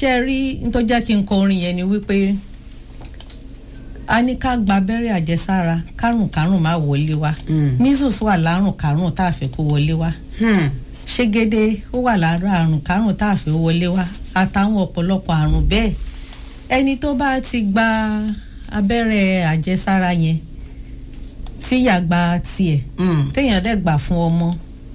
ṣé ẹ rí n tó jẹ́ kí n kọ orin yẹn ni wípé a ní ká gba abẹ́rẹ́ àjẹsára kárùnkárùn má wọlé wá measles wà lárùnkárùn tá a fẹ́ kó wọlé wá Hmm. ṣégede ó wà lára àrùn kárùn tá a fẹ́ wọlé wá àtàwọn ọ̀pọ̀lọpọ̀ àrùn bẹ́ẹ̀ ẹni tó bá ti gba abẹ́rẹ́ àjẹsára yẹn tíyà gba tiẹ̀ Hmm. téèyàn dẹ̀ gbà fún ọmọ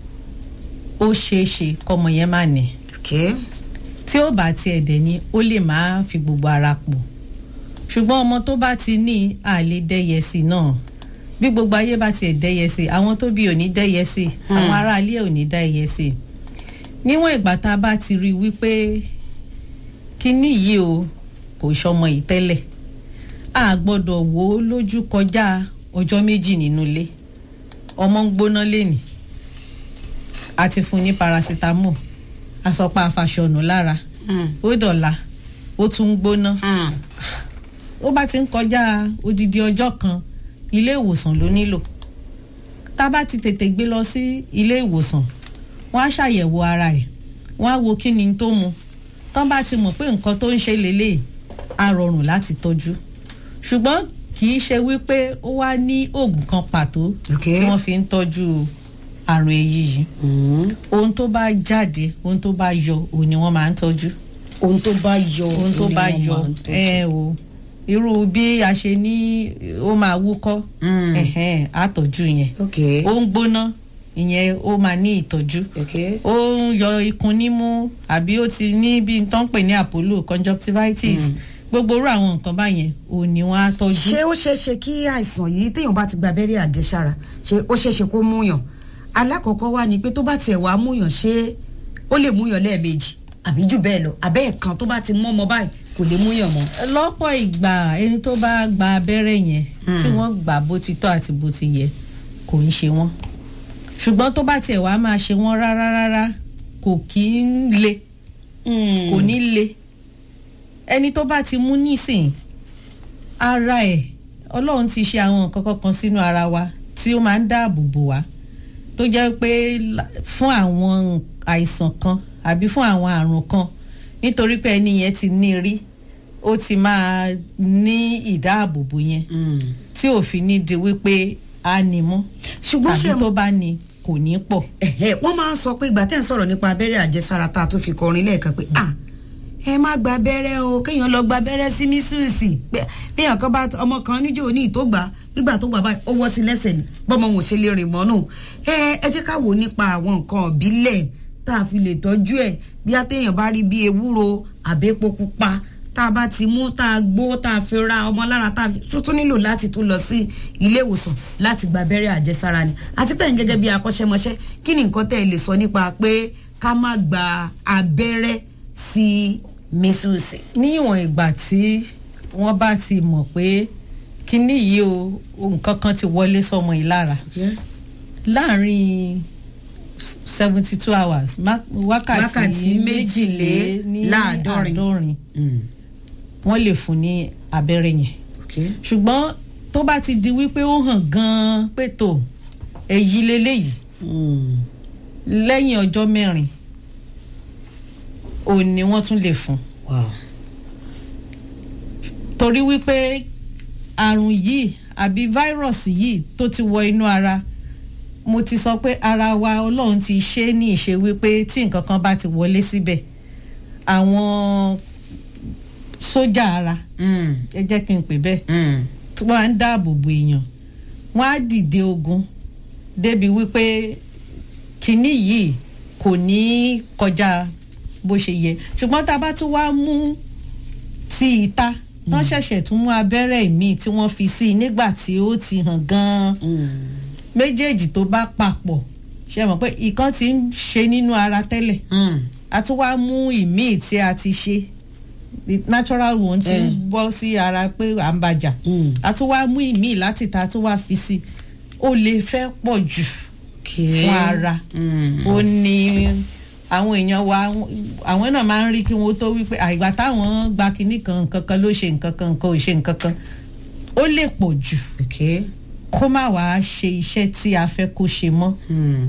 ó ṣeé ṣe kọ́mọ yẹn má ní Okay. tí ó bá tiẹ̀ dẹ̀ ní ó lè má fi gbogbo ara pọ̀ ṣùgbọ́n ọmọ tó bá ti ní àlè dẹ́yẹ sí náà bí gbogbo ayé bá tiẹ̀ dẹ́yẹ sí àwọn tó bí ò ní dẹ́yẹ sí àwọn aráalé ò ní dẹ́yẹ sí níwọ̀n ìgbà tá a bá ti rí i wípé kínní yìí o kò ṣọmọ yìí tẹ́lẹ̀ a gbọ́dọ̀ wò ó lójú kọjá ọjọ́ méjì nínú ilé ọmọ ń gbóná lénìí a ti fún un ní paracetamol asọpa afàṣọnù lára Hmm. ó dọ̀la ó tún ń gbóná Hmm. ó bá ti ń kọjá odidi ọjọ́ kan ilé ìwòsàn ló nílò tá a bá ti tètè gbé lọ sí ilé ìwòsàn wọ́n á ṣàyẹ̀wò ara ẹ̀ wọ́n á wo kí ni tó mu tán bá ti mọ̀ pé nǹkan tó ń ṣe lélẹ̀ á rọrùn láti tọ́jú ṣùgbọ́n kì í ṣe wípé ó wá ní oògùn kan pàtó Okay. tí wọ́n fi ń tọ́jú àrùn èyí yìí Hmm. ohun tó bá jáde ohun tó bá yọ òun ni wọ́n máa ń tọ́jú ohun tó bá yọ ohun tó ni bá wọ́n yọ máa ń tọ́jú. ẹ o irú bí a ṣe ní ó máa wúkọ́ Mm. ẹ̀hẹ́n, á tọ́jú yẹn Okay. ó ń gbóná ìyẹn ó máa ní ìtọ́jú Okay. ó ń yọ ikùn nímú àbí ó ti ní bí n tó ń pè ní apollo conjunctivitis gbogbo irú àwọn nǹkan báyẹn ò ní wọ́n á tọ́jú. ṣé ó ṣeé ṣe kí àìsàn yìí téèyàn bá ti gba abẹ́rẹ́ àjẹsára ṣé ó ṣeé ṣe kó múyàn alákọ̀ọ́kọ́ wá ni pé tó bá tiẹ̀ wá múyàn ṣé ó lè múyàn lẹ́ẹ̀mejì àbí jù bẹ́ẹ̀ lọ àbẹ́ ẹ̀kan tó bá ti mọ́ ọmọ báyìí kò lè múyàn mọ́. lọ́pọ̀ ìgbà ẹni tó bá gba abẹ́rẹ́ yẹn tí wọ́n gbà bó ti tọ́ àti bó ti yẹ kò ń ṣe wọ́n ṣùgbọ́n tó bá tiẹ̀ wá máa ṣe wọ́n rárá rárá kò kí ń le kò ní le ẹni tó bá ti mú nísìn ara ẹ̀ ọlọ́run ti ṣe àwọn nǹkan kankan sínú ara wa tí ó máa ń dáàbò bò wá tó jẹ́ pé la- fún àwọn àìsàn kan àbí fún àwọn àrùn kan nítorí pé ẹni yẹn ti ní rí ó ti máa ní ìdáàbòbò yẹn tí òfin ní di wípé a ní mọ́ ṣùgbọ́n ṣe tàbí tó bá ní kò ní pọ̀. ẹ̀hẹ́, wọ́n máa ń sọ pé ìgbà tẹ́ ń sọ̀rọ̀ nípa abẹ́rẹ́ àjẹsára tá a tún fi kọrin lẹ́ẹ̀kan pé ah ẹ má gba abẹ́rẹ́ o kéèyàn lọ gba abẹ́rẹ́ sí mísúùsì pé béèyàn kan bá ọmọ kan níjó ní ìtó gbà gbígbà tó gbà báyìí ó wọ́ sí lẹ́sẹ̀ ni bọ́mọ wọn ò ṣe lè rìn mọ́ nù ẹ ẹ jẹ́ ká wò nípa àwọn nǹkan ìbílẹ̀ tá a fi lè tọ́jú ẹ̀ bí a téèyàn bá rí bí ewúro àbẹ́pọ̀ pupa tá a bá ti mú tá a gbó tá a fi ra ọmọ lára tá a fi ṣó tún nílò láti tún lọ sí ilé ìwòsàn láti gba abẹ́rẹ́ àjẹsára ni àti pé gẹ́gẹ́ bí akọ́ṣẹ́mọṣẹ́ kí ni nǹkan tẹ́ ẹ lè sọ nípa pé ká má gba abẹ́rẹ́ sí mísúùsì. níwọ̀n ìgbà tí wọ́n bá ti mọ̀ pé kínní yìí o nǹkan kan ti wọlé sọmọ yìí lára láàárín seventy two hours má- Wákàtí wákàtí méjìléláàádọ́rin. méjìléláàádọ́rin wọ́n lè fún ní abẹ́rẹ́ yẹn Okay. ṣùgbọ́n tó bá ti di wípé ó hàn gan-an pé tó èyí leléyìí lẹ́yìn ọjọ́ mẹ́rin òun ni wọ́n tún lè fún Wow. torí wípé àrùn yìí àbí fáírọ̀sì yìí tó ti wọ inú ara mo ti sọ pé ara wa ọlọ́run ti ṣe é ní ìṣe wípé tí nǹkan kan bá ti wọlé síbẹ̀ àwọn sójà ara Mm. ẹ jẹ́ kí n pè bẹ́ẹ̀ Mm. tí wọ́n á ń dáàbò bo èèyàn wọ́n á dìde ogun débi wípé kínní yìí kò ní kọjá bó ṣe yẹ ṣùgbọ́n tá a bá tún wá mú ti ìta tán ṣẹ̀ṣẹ̀ tún mú abẹ́rẹ́ míì tí wọ́n fi sí i nígbà tí ó ti hàn gan-an Mm. méjèèjì tó bá papọ̀ ṣe mọ̀ pé ìkan ti ń ṣe nínú ara tẹ́lẹ̀ Mm. a tún wá mú ìmíì tí a ti ṣe the natural one ti ń Eh. bọ́ sí ara pé à ń bàjá Mm. a tún wá mú ìmíì láti ta a tún wá fi sí ó lè fẹ́ pọ̀ jù Okay. fún ara Mm. ó ní àwọn èèyàn wa àwọn náà máa ń rí kí wọ́n tó wípé àìgbà táwọn gba kinní kan nǹkan kan ló ṣe nǹkan kan nǹkan ò ṣe nǹkan kan ó lè pọ̀ jù Okay. kó má wàá ṣe iṣẹ́ tí a fẹ́ kó ṣe mọ́ Mm.